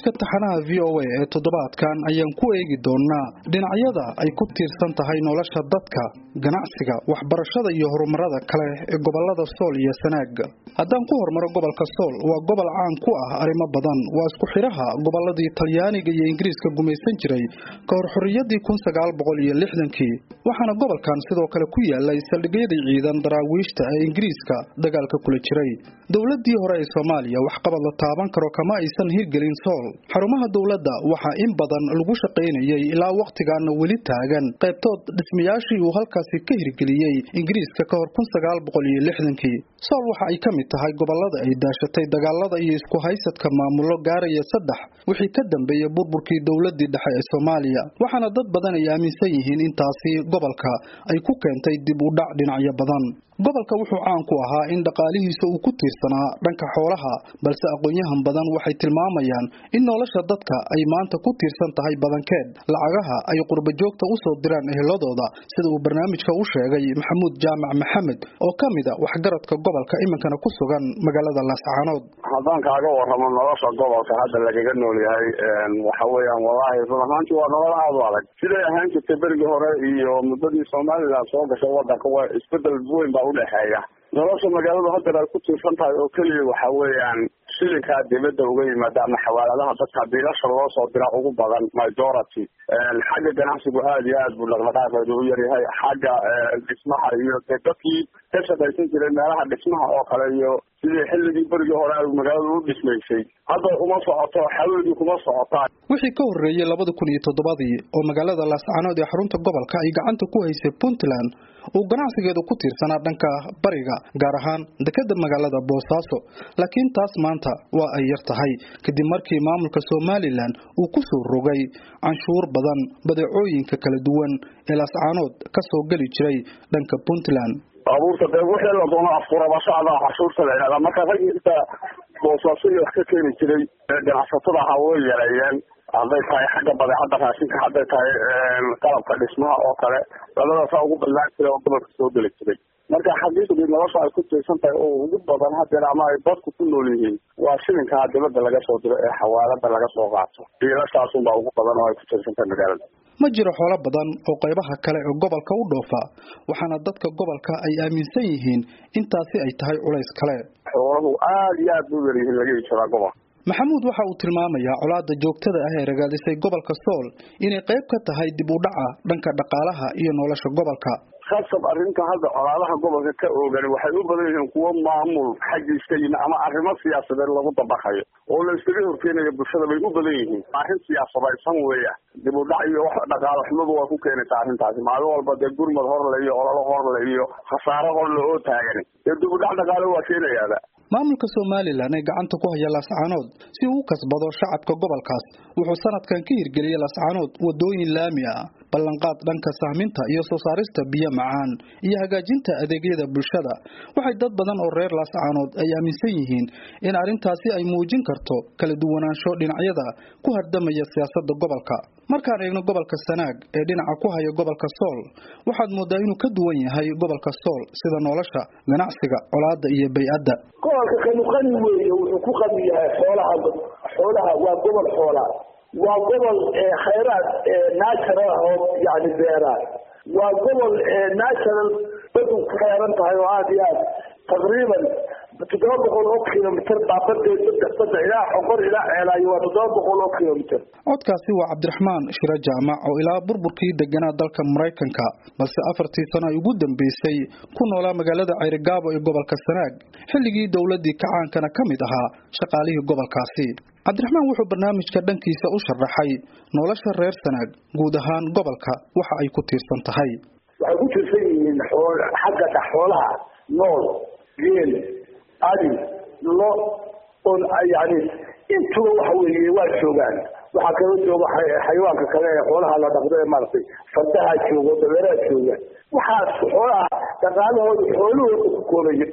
barnaamijka taxanaha v o a ee toddobaadkan ayaan ku eegi doonaa dhinacyada ay ku tiirsan tahay nolosha dadka ganacsiga waxbarashada iyo horumarada kale ee gobolada sool iyo sanaag haddaan ku hormaro gobolka sool waa gobol caan ku ah arrimo badan waa isku xidhaha goboladii talyaaniga iyo ingiriiska gumaysan jiray ka hor xorriyadii kun sagaal boqol iyo lixdankii waxaana gobolkan sidoo kale ku yaalay saldhigyadii ciidan daraawiishta ee ingiriiska dagaalka kula jiray dowladii hore ee soomaaliya waxqabad la taaban karo kama aysan hirgelin sool xarumaha dowladda waxaa in badan lagu shaqaynayay ilaa wakhtigaana weli taagan qaybtood dhismayaashii uu halkaasi ka hirgeliyey ingiriiska ka hor kun sagaal boqol iyo lixdankii sool waxa ay ka mid tahay gobolada ay daashatay dagaalada iyo isku haysadka maamullo gaaraya saddex wixii ka dambeeyey burburkii dowladii dhexe ee soomaaliya waxaana dad badan ay aaminsan yihiin intaasi gobolka ay ku keentay dib u dhac dhinacyo badan gobolka wuxuu caan ku ahaa in dhaqaalihiisa uu ku tiirsanaa dhanka xoolaha balse aqoon-yahan badan waxay tilmaamayaan in nolosha dadka ay maanta ku tiirsan tahay badankeed lacagaha ay qurbajoogta u soo diraan eheladooda sida uu barnaamijka u sheegay maxamuud jaamac maxamed oo ka mid a waxgaradka gobolka iminkana ku sugan magaalada laascaanood haddaan kaaga warramo nolosha gobolka hadda lagaga nool yahay waxa weeyaan wallaahi run ahaantii waa nolol aada u adag siday ahaan jirtay berigii hore iyo muddadii somalilan soo gashay wadanka waa isbedel weyn baa udhexeeya nolosha magaaladu haddeer ay ku tiirsan tahay oo keliya waxa weeyaan shilinkaa dibadda uga yimaada ama xawaaladaha dadka biilasha loo soo dira ugu badan majority xagga ganacsigu aada iyo aad buu dhaqdhaqaaqeedu u yaryahay xagga dhismaha iyo de dadkii ka shaqaysan jiray meelaha dhismaha oo kale iyo sidii xilligii berigii hore ay magaaladu u dhismaysay hadda uma socoto xaweedii kuma socotaan wixii ka horreeyey labada kun iyo toddobadii oo magaalada laascaanood ee xarunta gobolka ay gacanta ku haysay puntland uu ganacsigeedu ku tiirsanaa dhanka bariga gaar ahaan dekeda magaalada boosaaso laakiin taas maanta waa ay yar tahay kadib markii maamulka somalilan uu ku soo rogay canshuur badan badeecooyinka kala duwan ee laascaanood ka soo geli jiray dhanka puntland baabuurta dee wixii la doono afkurabashada cashuurta la yidhahda marka rag inta boosaaso iyo wax ka keeni jiray ganacsatada ahaa way yareeyeen hadday tahay xagga badeecadda raashinka hadday tahay qalabka dhismaha oo kale labadaasaa ugu ballaan jiray oo gobolka soo geli jiray marka xaqiiqdii nolosha ay ku tiirsan tahay oo ugu badan hadeer ama ay dadku ku nool yihiin waa shilinkaa dibadda laga soo diro ee xawaalada laga soo qaato biilashaasunbaa ugu badan oo ay ku tiirsan tahay magaalada ma jiro xoolo badan oo qaybaha kale ee gobolka u dhoofa waxaana dadka gobolka ay aaminsan yihiin intaasi ay tahay culays kale xooluhu aada iyo aad bu yaryihiin laga ii jiraa gobolka maxamuud waxa uu tilmaamayaa colaada joogtada ah ee ragaadisay gobolka sool inay qayb ka tahay dib u dhaca dhanka dhaqaalaha iyo nolosha gobolka khasab arrinta hadda colaadaha gobolka ka oogan waxay u badan yihiin kuwo maamul xaggiiska yimi ama arrimo siyaasadeed lagu dabaqayo oo la iskaga horkeenayo bulshada bay u badan yihiin arrin siyaasadaysan weeya dib u dhac iyo wax dhaqaalo xumadu waa ku keenaysaa arrintaasi maalin walba dee gurmad horle iyo ololo horle iyo khasaaro horle oo taagani dee dib u dhac dhaqaalo waa keenayaaba maamulka somalilan ee gacanta ku haya laascaanood si uu u kasbado shacabka gobolkaas wuxuu sanadkan ka hirgeliyey laascaanood wadooyin laami ah ballanqaad dhanka sahminta iyo soo saarista biyo macaan iyo hagaajinta adeegyada bulshada waxay dad badan oo reer laascaanood ay aaminsan yihiin in arrintaasi ay muujin karto kala duwanaansho dhinacyada ku hardamaya siyaasadda gobolka markaan eegno gobolka sanaag ee dhinaca ku haya gobolka sool waxaad moodaa inuu ka duwan yahay gobolka sool sida nolosha ganacsiga colaada iyo bay-adda gobolka kanu qani weeye wuxuu ku qani yahay xoolaha xoolaha waa gobol xoola waa gobol khayraad natural ah oo yani beera waa gobol natural badu ku xeeran tahay oo aada iyo aad taqriiban toddoba boqol oo kilomitr baabadee saddex saddex ilaa xoqor ilaa ceelaayo waa toddoba boqol oo kilomitr codkaasi waa cabdiraxmaan shiro jaamac oo ilaa burburkii deganaa dalka maraykanka balse afartii sano ay ugu dambeysay ku noolaa magaalada ceyrigaabo ee gobolka sanaag xilligii dowladii kacaankana ka mid ahaa shaqaalihii gobolkaasi cabdiraxmaan wuxuu barnaamijka dhankiisa u sharaxay nolosha reer sanaag guud ahaan gobolka waxa ay ku tiirsan tahay waxay ku tiirsan yihiin xagga xoolaha nool geel adi lo on yani intuba waxa weeye waa joogaan waxaa kala jooga xayawaanka kale ee xoolaha la dhaqdo ee maaragtay fardaha joogo dabeeraha jooga waxaas xoolaha dhaqaalahooda xoolahooda ku koobaya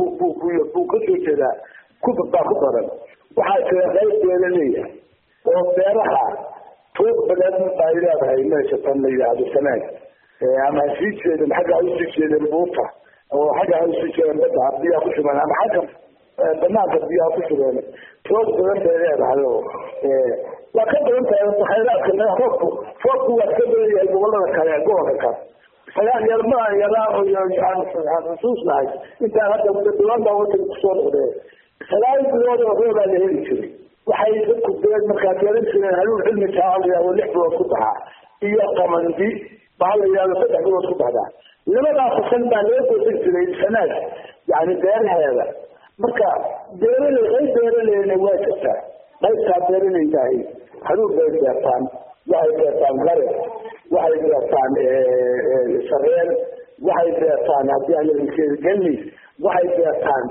buu ka soo jeedaa kubad baa ku daran waxaa jira qayb beela leeyahay oo beeraha tuuq badan ay leedahay meesha tan la yidhaahdo sanaag ama hasii jeeden xagga ha usii jeedeen buurta oo xagga ha usii jeedeen badda biyaa ku shuban ama xagga banaanka biyaha ku jireen toog badan bay leedahay oo waa ka badan tahay khayraadka roobku roobku waa ka badan yahay gobolada kale gobolka kale sagaal yar ma yaraa oo xusuusnahay intaan hadda dowlada wadanka kusoo noqdee sagaal bilood oo roobaa la heli jiray waxay dadku beed markaa beeran jireen haluun cilmi jaacaliya oo lix bilood ku baxaa iyo qamandi baa la yihahdo saddex bilood ku baxdaa labadaa fasal baa laga goosan jiray sanaad yani beeraheeda marka beeraley qayb beeraleyna waa jirtaa qaybtaa beeralaydahay haluun bay beertaan waxay beertaan gare waxay beertaan sareen waxay beertaan haddii aan galli waxay beertaan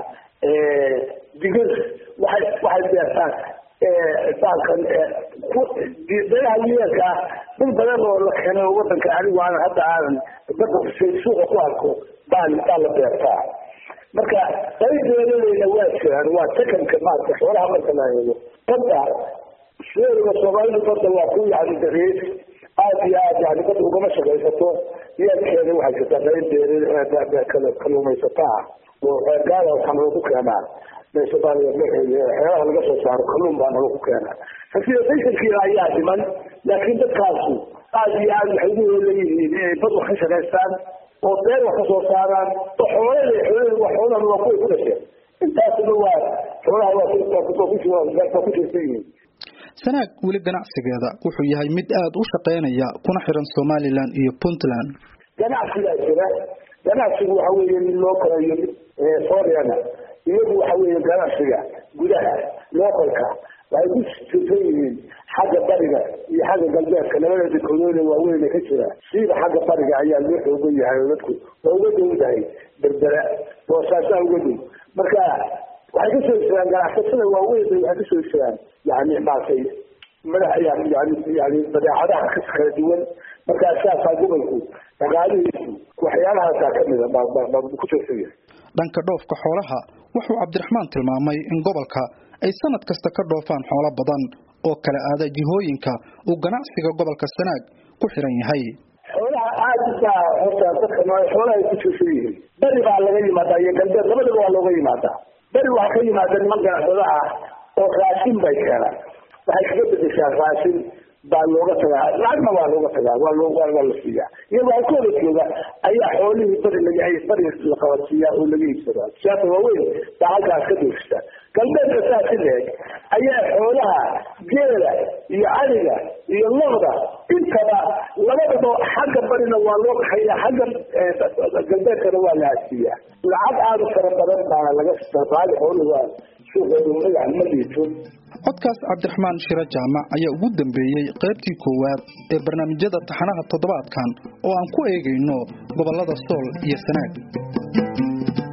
digir waxay waxay beertaan baalkan beeraha yeelka ah dul badan oo la keenay oo wadanka anigu aan hadda aanan bada suuqa ku arko baa baa la beertaa marka qayb beeraleyna waa jiraan waa takanka maarata xoolaha marka la eego badda sideedaba soomaalidu badda waa ku yani darees aada iyo aad yani badda ugama shaqaysato yeelkeeda waxay jirtaa qayb beer kaluumaysata ah oo gaala waxaa nalagu keenaa xeelaha laga soo saaro kalluun baa nalagu keenaa facilitationkii ayaa dhiman laakiin dadkaasu aada iyo aad waxay ugu leeyihiin inay bad wax ka shaqaystaan oo beer wax ka soo saaraan oo xoolada xoolada waa xoolahan waa kuway ku dhasheen intaasna waa xoolaha waa ku jirsan yihiin sanaag weli ganacsigeeda wuxuu yahay mid aada u shaqeynaya kuna xiran somalilan iyo puntland ganacsigaa jira ganacsigu waxa weeye mid loo kalayo mid sooriana iyagu waxa weeye ganacsiga gudaha localka waxay ku jirsan yihiin xagga bariga iyo xagga galbeedka labada dekodoona waaweyn ka jira siiba xagga bariga ayaa loo xoogan yahay oo dadku waa uga dowdahay berbera boosaasaa uga dow marka waxay kasoo jiraan ganacsatada waaweyn waxay kasoo jiraan yani maaragtay madax yani yani badeecadaha kala duwan markaa saasaa gobolku dhaqaalihiisu waxyaalahaasa kamida ku jirsan yahay dhanka dhoofka xoolaha wuxuu cabdiraxmaan tilmaamay in gobolka ay sanad kasta ka dhoofaan xoolo badan oo kala aada jihooyinka uu ganacsiga gobolka sanaag ku xiran yahay xoolaha aada baa horta dadka xoolaha ay ku jirsan yihiin beri baa laga yimaadaa iyo galbeed labadaba waa looga yimaadaa beri waxaa ka yimaada niman ganacsada ah oo raashin bay keenaan waxay kaga bedeshaa raashin baa looga tagaa lacagna waa looga tagaa waa loo waa la siiyaa iyagoo halkooda jooga ayaa xoolihii bari laga bari la qabadsiiyaa oo laga iibsadaa siyaasa waaweyn baa halkaas ka doofisa galbeedka saasi leeg ayaa xoolaha geela iyo caliga iyo loda intaba labadaba xagga barina waa loo kaxeeya xagga galbeedkana waa la hasiiyaa lacag aada u fara badan baana laga raali xooluhu waa suuqooda yani ma liito codkaas cabdiraxmaan shiro jaamac ayaa ugu dambeeyey qaybtii koowaad ee barnaamijyada taxanaha toddobaadkan oo aan ku eegayno gobollada sool iyo sanaag